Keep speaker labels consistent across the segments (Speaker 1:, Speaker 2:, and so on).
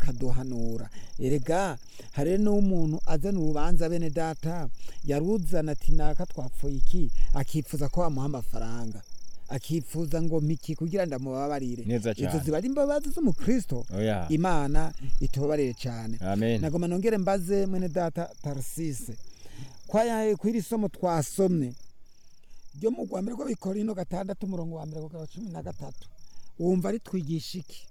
Speaker 1: akaduhanura erega hari n'umuntu azana urubanza bene data yaruzana ati naka twapfuye iki akifuza ko bamuha amafaranga akifuza ngo mpiki kugira ndamubabarire
Speaker 2: Neza
Speaker 1: izo
Speaker 2: cyane.
Speaker 1: ziba ari imbabazi z'umukristo
Speaker 2: oya
Speaker 1: imana itubabarire cyane
Speaker 2: amen
Speaker 1: nagoma nongere mbaze mwene data tarsise kwayaye kw'iri somo twasomye ryo mu rwa mbere rw'abikorino gatandatu umurongo wa mbere kugera cumi na gatatu wumva ritwigisha iki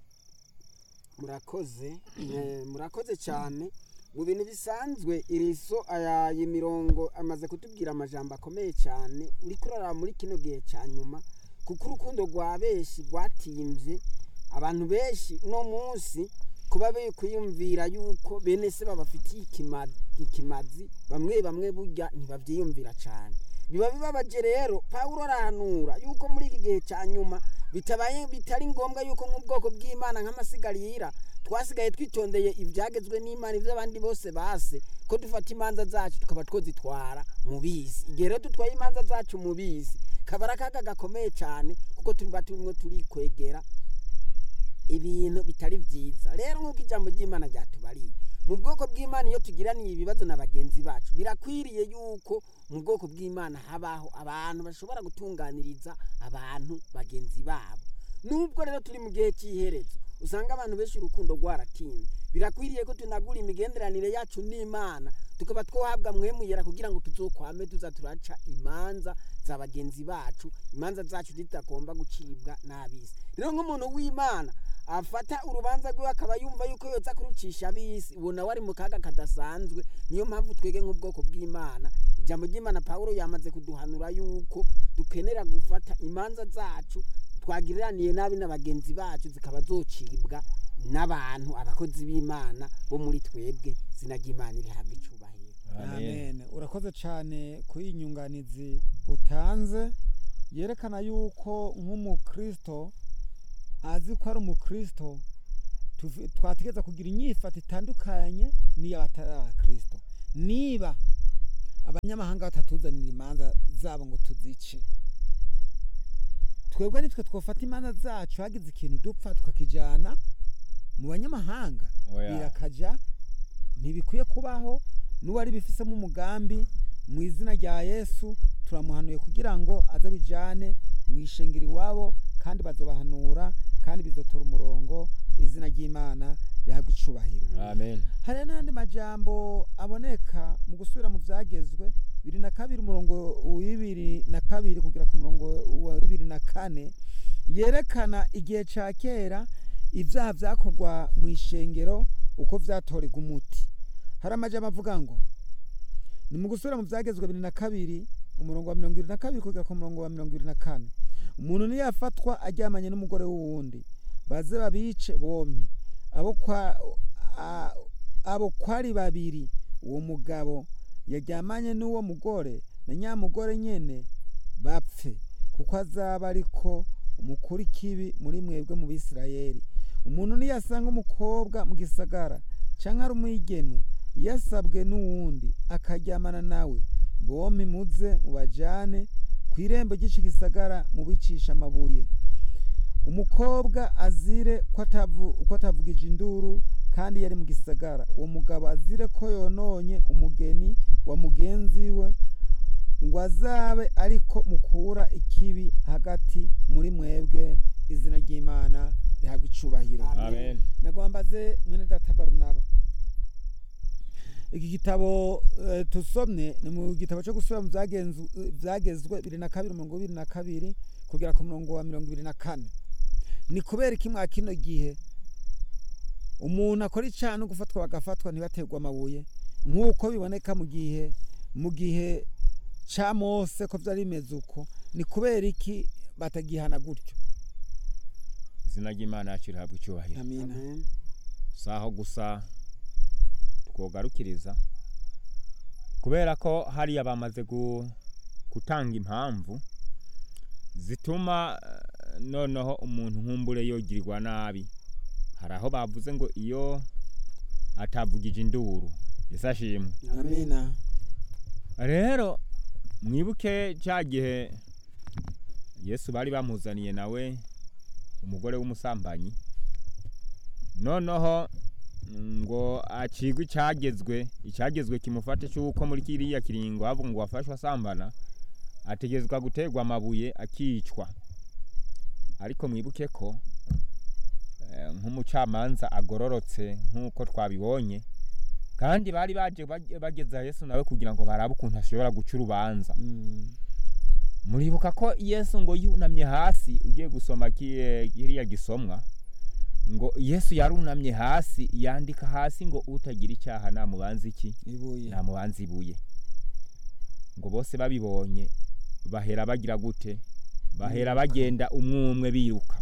Speaker 3: murakoze eh, murakoze cyane mu bintu bisanzwe iri so aya iyi mirongo amaze kutubwira amajambo akomeye cyane uri kurara muri kino gihe cya nyuma kuko urukundo rwa benshi rwatimbye abantu benshi uno munsi kuba be kwiyumvira yuko bene se babafitiye ikima- ikimazi bamwe bamwe burya ntibabyiyumvira cyane biba bibabaje rero pawulo arahanura yuko muri iki gihe cya nyuma bitabaye bitari ngombwa yuko nk'ubwoko bw'imana nk'amasigarira twasigaye twitondeye ibyagezwe n'imana ibyo abandi bose base ko dufata imanza zacu tukaba twozitwara mu bizi igihe rero dutwaye imanza zacu mu bizi kaba ari akaga gakomeye cyane kuko tuba turimo turikwegera ibintu bitari byiza rero nk'uko ijambo ry'imana ryatubariye mu bwoko bw'imana iyo tugiraniye ibibazo na bagenzi bacu birakwiriye yuko mu bwoko bw'imana habaho abantu bashobora gutunganiriza abantu bagenzi babo nubwo rero turi mu gihe cy'iherezo usanga abantu benshi urukundo rwaratinze birakwiriye ko tunagura imigenderanire yacu n'imana tukaba twohabwa mwemuyera kugira ngo tuzokwame tuza turaca imanza za bagenzi bacu imanza zacu zitagomba gucibwa n'abisi rero nk'umuntu w'imana afata urubanza rwiwe akaba yumva yuko yoza kurucisha abisi uwo nawe ari mu kaga kadasanzwe niyo mpamvu twege nk'ubwoko bw'imana ijambo ry'imana pawulo yamaze kuduhanura yuko dukenera gufata imanza zacu twagiriraniye nabi na bagenzi bacu zikaba zocibwa n'abantu abakozi b'imana bo muri twebwe izina ry'imana rihabwa icubahiro
Speaker 1: amen urakoze cyane kuri iyi nyunganizi utanze yerekana yuko nk'umukristo azi ko ari umukristo tuvi- twategereza kugira inyifato itandukanye n'iy'abatari abakristo niba abanyamahanga batatuzanira imanza zabo ngo tuzice twebwe nitwe twofata imanza zacu hagize ikintu dupfa tukakijyana mu banyamahanga
Speaker 2: Oya.
Speaker 1: birakaja ntibikwiye kubaho n'uwari bifisemo umugambi mu izina rya yesu turamuhanuye kugira ngo aze abijyane mu ishengero iwabo kandi bazobahanura kandi bizotora umurongo izina ry'imana rihabwa icubahiro
Speaker 2: amen
Speaker 1: hari n'andi majambo aboneka mu gusubira mu byagezwe bibiri na kabiri umurongo wa bibiri na kabiri kugera ku murongo wa bibiri na kane yerekana igihe cya kera ibyaha byakorwa mu ishengero uko byatorerwa umuti hari amajambo avuga ngo ni mu gusubira mu byagezwe bibiri na kabiri umurongo wa mirongo irindwi na kabiri kugera ku murongo wa mirongo irindwi na kane umuntu niyafatwa aryamanye n'umugore w'uwundi baze babice bombi abo kwa a- abo kwari babiri uwo mugabo yaryamanye n'uwo mugore na nyamugore nyene bapfe kuko azaba ariko umukuru ikibi muri mwebwe mu bisirayeli umuntu niyasanga umukobwa mu gisagara canke ari umwigeme yasabwe n'uwundi akaryamana nawe bompi muze mubajane ku irembo ry'ico gisagara mubicisha amabuye umukobwa azire ko atavu- ko atavugije induru kandi yari mu gisagara uwo mugabo azire ko yononye umugeni wa mugenzi we ngo azabe ariko mukura ikibi hagati muri mwebwe izina ry'imana rihabwa icubahiro
Speaker 2: amen
Speaker 1: nagombaze mwene data barunaba iki gitabo eh, tusomye ni mu gitabo cyo gusubira mu byagenzu- eh, byagezwe bibiri na kabiri mirongo ibiri na kabiri kugera ku murongo wa mirongo ibiri na kane ni kubera iki mwa kino gihe umuntu akora icyaha no gufatwa bagafatwa ntibaterwe amabuye nk'uko biboneka mu gihe mu gihe cya mose ko byari bimeze uko ni kubera iki batagihana gutyo
Speaker 2: izina ry'imana yacu rihabwa icyubahiro
Speaker 1: amina
Speaker 3: amen
Speaker 2: si aho gusa twogarukiriza kubera ko hariya bamaze gu- gutanga impamvu zituma eh, noneho umuntu nkumbure yogirirwa nabi hari aho bavuze ngo iyo atavugije induru ese ashimwe
Speaker 1: amina
Speaker 2: rero mwibuke cya gihe yesu bari bamuzaniye nawe umugore w'umusambanyi noneho ngo acigwe icyagezwe icyagezwe kimufate cy'uko muri kiriya kiringo havuga ngo wafashwe asambana ategezwa guterwa amabuye akicwa ariko mwibuke ko eh, nk'umucamanza agororotse nk'uko twabibonye kandi bari baje bage- bageza yesu nawe kugira ngo barabe ukuntu ashobora guca urubanza
Speaker 1: Mm.
Speaker 2: muribuka ko yesu ngo yunamye hasi ugiye gusoma ki- kiriya gisomwa ngo yesu yarunamye hasi yandika hasi ngo utagira icyaha namubanza iki
Speaker 1: ibuye
Speaker 2: namubanza ibuye ngo bose babibonye bahera bagira gute bahera
Speaker 1: Biruka.
Speaker 2: bagenda umwe umwe biruka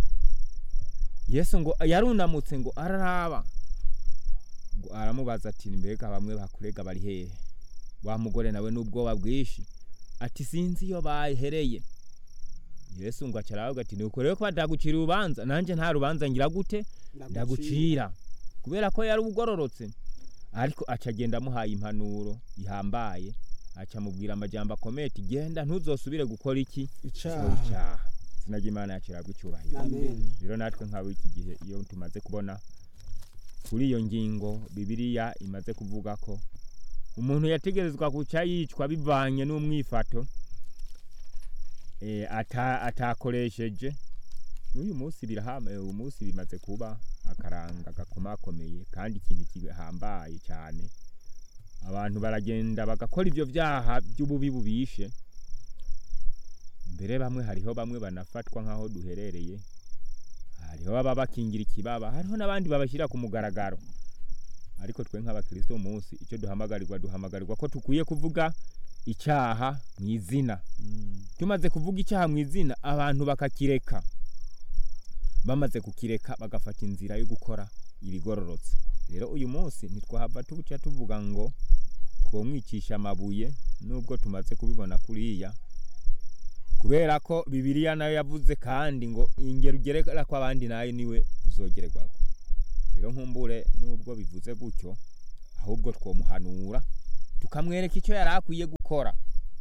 Speaker 2: yesu ngo yarunamutse ngo araraba ngo aramubaza ati mbega bamwe bakurega bari hehe wa mugore nawe n'ubwoba bwinshi ati sinzi iyo bahereye yesu ngo acaravuga ati nuko rero ko badagucira urubanza nanjye nta rubanza ngira gute ndagucira kubera ko yari ugororotse ariko aca agenda amuhaye impanuro ihambaye aca amubwira amajambo akomeye ati genda ntuzosubire gukora iki gukora
Speaker 1: icaha
Speaker 2: icyaha izina ry'imana yacirabwa icyubahiro
Speaker 3: Amen.
Speaker 2: rero natwe nk'abo iki gihe iyo tumaze kubona kuri iyo ngingo bibiliya imaze kuvuga ko umuntu yategerezwa guca yicwa bivanye n'umwifato eh, ata- atakoresheje n'uyu munsi birahama eh, uyu munsi bimaze kuba akaranga gakomakomeye kandi ikintu gihambaye cyane abantu baragenda bagakora ibyo byaha by'ububi bubishe mbere bamwe hariho bamwe banafatwa nk'aho duherereye hariho baba bakingira ikibaba hariho n'abandi babashyira ku mugaragaro ariko twe nk'abakristo umunsi icyo duhamagarirwa duhamagarirwa ko tukwiye kuvuga icyaha mu izina
Speaker 1: Mm.
Speaker 2: tumaze kuvuga icyaha mu izina abantu bakakireka bamaze kukireka bagafata inzira yo gukora ibigororotse rero uyu munsi ntitwahava tubuca tuvuga ngo twomwicisha amabuye nubwo tumaze kubibona kuriya kubera ko bibiliya nayo yavuze kandi ngo ingero ugerera ko abandi nayo niwe uzogererwako rero nkumbure nubwo bivuze gutyo ahubwo twomuhanura tukamwereka icyo yari akwiye gukora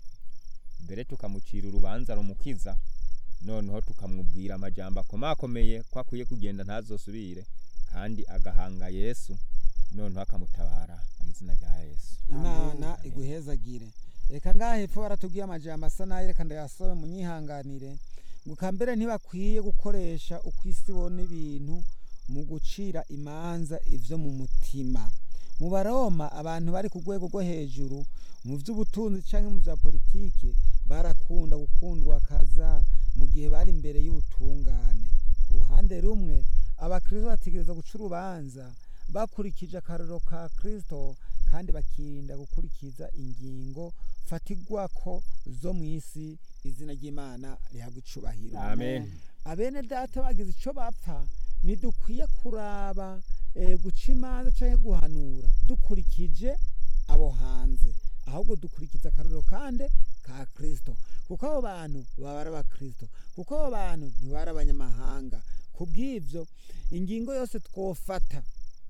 Speaker 2: mbere tukamucira urubanza rumukiza noneho tukamubwira amajambo akomakomeye ko akwiye kugenda ntazosubire kandi agahanga yesu noneho akamutabara mu izina rya yesu
Speaker 1: imana iguhezagire reka ngaha hepfo baratubwiye amajambo asa nayo reka ndayasome munyihanganire ngo kambere ntibakwiye gukoresha uko isi ibona ibintu mu gucira imanza ivyo mu mutima mu baroma abantu bari ku rwego rwo hejuru mu by'ubutunzi cyangwa mu bya politiki barakunda gukundwa kaza mu gihe bari imbere y'ubutungane ku ruhande rumwe abakristo bategereza guca urubanza bakurikije akarorero ka kristo kandi bakirinda gukurikiza ingingo fatigwako zo mu isi izina ry'imana rihabwa icubahiro
Speaker 2: amen
Speaker 1: abene data bagize icyo bapfa ntidukwiye kuraba eh, guca imanza cyangwa guhanura dukurikije abo hanze ahubwo dukurikiza akarorero kandi ka kirisito kuko abo bantu baba ari abakirisito kuko abo bantu ntibari abanyamahanga ku bw'ibyo ingingo yose twofata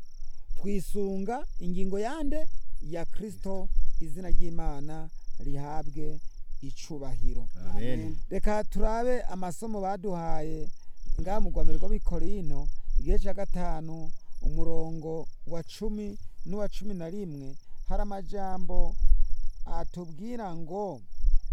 Speaker 1: twisunga ingingo yande ya kirisito izina ry'imana rihabwe icubahiro
Speaker 2: amen
Speaker 1: reka turabe amasomo baduhaye ngaha mu rwanda rw'abikorino igihe cya gatanu umurongo wa cumi n'uwa cumi na rimwe hari amajambo atubwira ngo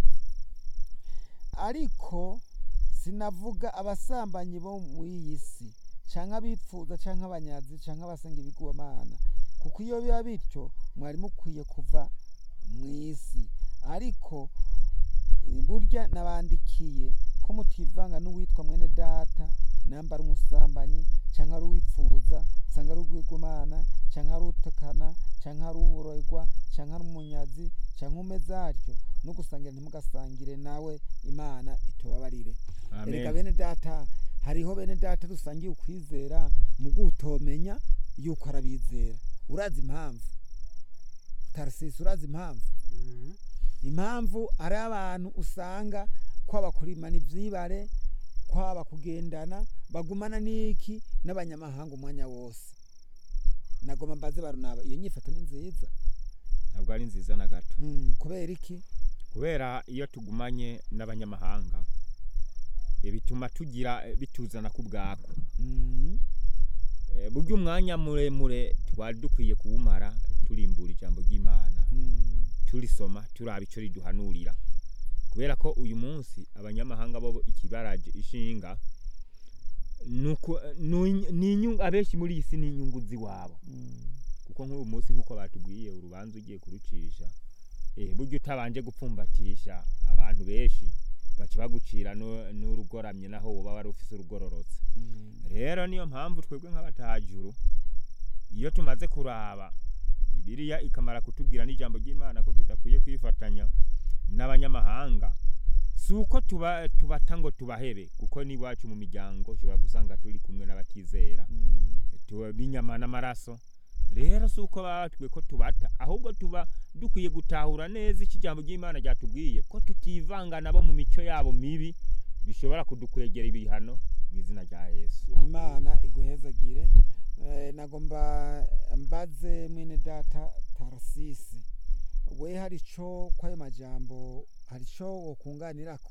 Speaker 1: ariko sinavuga abasambanyi bo muri iyi si cyangwa abipfuza cyangwa abanyazi cyangwa abasenga ibigwamana kuko iyo biba bityo mwari mukwiye kuva mu isi ariko burya nabandikiye ko mutivanga n'uwitwa mwene data namba ari umusambanyi cyangwa ari uwipfuza cyangwa ari urwigumana cyangwa ari utukana cyangwa ari uburorwa cyangwa ari umunyazi cyangwa umeze atyo no gusangira ntimugasangire nawe imana itubabarire erega
Speaker 2: amen
Speaker 1: bene data hariho bene data dusangiye ukwizera mu gutomenya yuko arabizera urazi impamvu tarisisi urazi impamvu
Speaker 3: Mhm.
Speaker 1: impamvu ari abantu usanga kwaba kurimana ibyibare kwaba kugendana bagumana n'iki n'abanyamahanga umwanya wose nagoma mbaze barunaba iyo nyifato ni nziza
Speaker 2: ntabwo ari nziza na gato
Speaker 1: Hmm, kubera iki
Speaker 2: kubera iyo tugumanye n'abanyamahanga eh, bituma tugira eh, bituzana ku bwako
Speaker 1: Hmm,
Speaker 2: Eh, burya umwanya muremure twari dukwiye kuwumara turimbura ijambo ry'imana
Speaker 1: Mm.
Speaker 2: turisoma turaba ico riduhanurira kubera ko uyu munsi abanyamahanga bo ikibaraje ishinga nuko nu- ni inyungu abenshi muri iyi si ni inyungu ziwabo
Speaker 1: Mm.
Speaker 2: kuko nk'uyu munsi nk'uko batubwiye urubanza ugiye kurucisha eh, burya utabanje gupfumbatisha abantu benshi baca bagucira nu- n'urugoramye naho woba wari ufise urugororotse
Speaker 1: Mm.
Speaker 2: rero niyo mpamvu twebwe nk'abatajuru iyo tumaze kuraba bibiliya ikamara kutubwira n'ijambo ry'imana ko tudakwiye kwifatanya n'abanyamahanga si uko tuba tubata ngo tubahebe kuko n'iwacu mu miryango ushobora gusanga turi kumwe n'abatizera
Speaker 1: Mm.
Speaker 2: tuba b'inyama n'amaraso rero si uko batwe ko tubata ahubwo tuba dukwiye gutahura neza icyo ijambo ry'imana ryatubwiye ko tutivanga nabo mu mico yabo mibi bishobora kudukwegera ibihano mu izina rya yesu
Speaker 1: imana iguhezagire Eh, nagomba mbaze mwene data tarasisi we hari ico kwayo majambo hari ico wokunganirako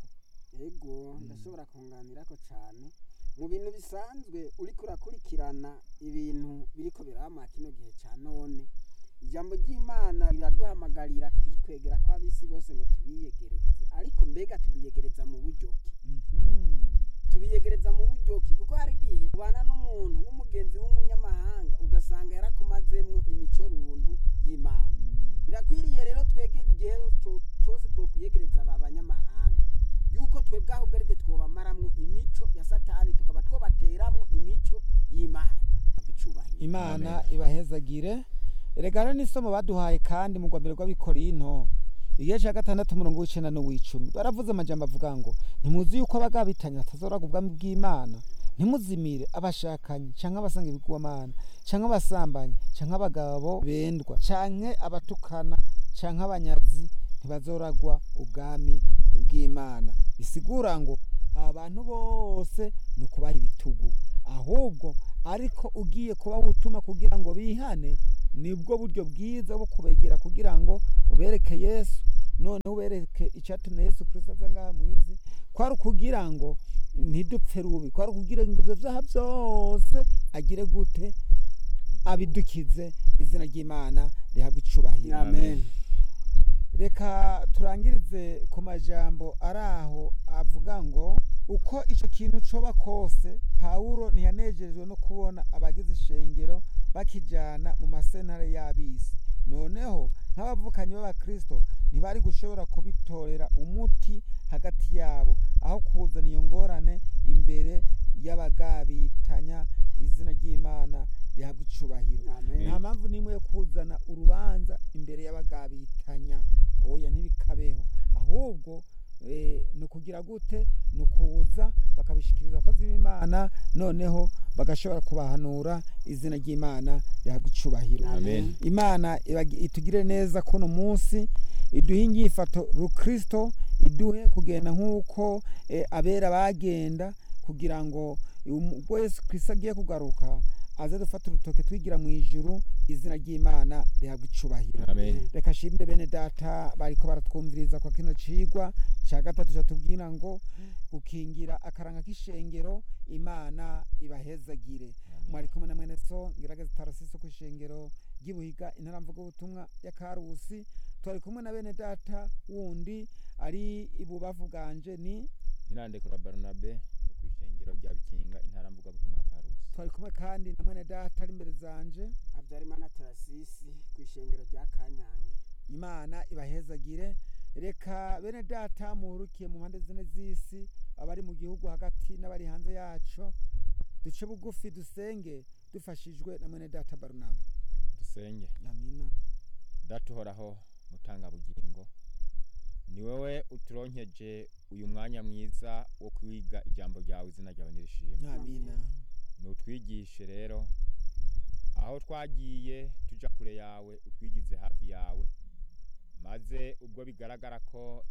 Speaker 3: ego
Speaker 1: Mm.
Speaker 3: ndashobora kunganirako cyane mu bintu bisanzwe uriko urakurikirana ibintu biriko birama kino gihe cya none ijambo ry'imana riraduhamagarira kwikwegera kw'abisi bose ngo tubiyegereze ariko mbega tubiyegereza mu buryo ki
Speaker 1: Mhm.
Speaker 3: tubiyegereza mu buryo ki kuko hari igihe ubana n'umuntu w'umugenzi w'umunyamahanga ugasanga yarakumazemwo imico runtu y'imana
Speaker 1: Mm.
Speaker 3: birakwiriye rero twege igihe co- cose twokwiyegereza aba banyamahanga yuko twebwe ahubwo ariko twobamaramwo imico ya satani tukaba twobateramwo imico y'imana icubahiro
Speaker 1: imana ibahezagire erega rero n'isomo baduhaye kandi mu rwambere rw'abikorinto igihe cya gatandatu umurongo w'icenda n'uw'icumi baravuze amajambo avuga ngo ntimuzi yuko abagabitanye batazoraga ubwami bw'imana ntimuzimire abashakanye canke abasanga ibigwamana canke abasambanyi canke abagabo bendwa canke abatukana canke abanyazi ntibazoragwa ubwami bw'imana bisigura ngo abantu bose ni ukubaha ibitugu ahubwo ariko ugiye kubaha ubutumwa kugira ngo bihane nibwo buryo bwiza bwo kubegera kugira ngo ubereke yesu noneho ubereke icyatumye yesu kirisito aza ngaha mu isi kwari ukugira ngo ntidupfe rubi kwari ukugira ngo ibyo byaha byose agire gute abidukize izina ry'imana rihabwa icubahiro
Speaker 3: amen
Speaker 1: reka turangirize ku majambo ari aho avuga ngo uko icyo kintu coba kose pawulo ntiyanejejwe no kubona abagize ishengero bakijana mu masentare y'abisi noneho nk'abavukanyi b'abakristo ntibari gushobora kubitorera umuti hagati yabo aho kuzana iyo ngorane imbere y'abagabitanya izina ry'imana rihabwa icubahiro
Speaker 3: amen
Speaker 1: nta mpamvu n'imwe yo kuzana urubanza imbere y'abagabitanya oya ntibikabeho ahubwo eh, ni ukugira gute ni ukuza bakabishikiriza abakozi b'imana noneho bagashobora kubahanura izina ry'imana rihabwa icubahiro
Speaker 2: Amen.
Speaker 1: imana ibagi- itugire neza kuno munsi iduhe inyifato rukristo iduhe kugenda nk'uko eh, abera bagenda kugira ngo um- ubwo yesu kristo agiye kugaruka aze dufata urutoke twigira mu ijuru izina ry'imana rihabwa icubahiro
Speaker 2: amen
Speaker 1: reka shimire bene data bariko baratwumviriza kwa kino cigwa ca gatatu catubwira ngo gukingira akaranga k'ishengero imana ibahezagire mwari kumwe na mwene so ngerageza tarasiso ku ishengero ry'ibuhiga intaramvuga ubutumwa ya karusi twari kumwe na bene data wundi ari ibubavu bwanje ni
Speaker 2: nirandekura barnabe wo kwishengero rya bikinga intara mvuga butumwa karusi
Speaker 1: twari kumwe kandi na mwene data ari imbere zanje
Speaker 3: habyarimana tarasisi ku ishengero rya kanyange
Speaker 1: imana ibahezagire reka bene data muhurukiye mu mpande zine z'isi abari mu gihugu hagati n'abari hanze yaco duce bugufi dusenge dufashijwe na mwene data barunaba
Speaker 2: dusenge
Speaker 1: amina
Speaker 2: datuhoraho mutanga bugingo ni wowe uturonkeje uyu mwanya mwiza wo kwiga ijambo ryawe izina ryawe nirishimwe
Speaker 1: amina
Speaker 2: nutwigishe rero aho twagiye tuja kure yawe utwigize hafi yawe maze ubwo bigaragara ko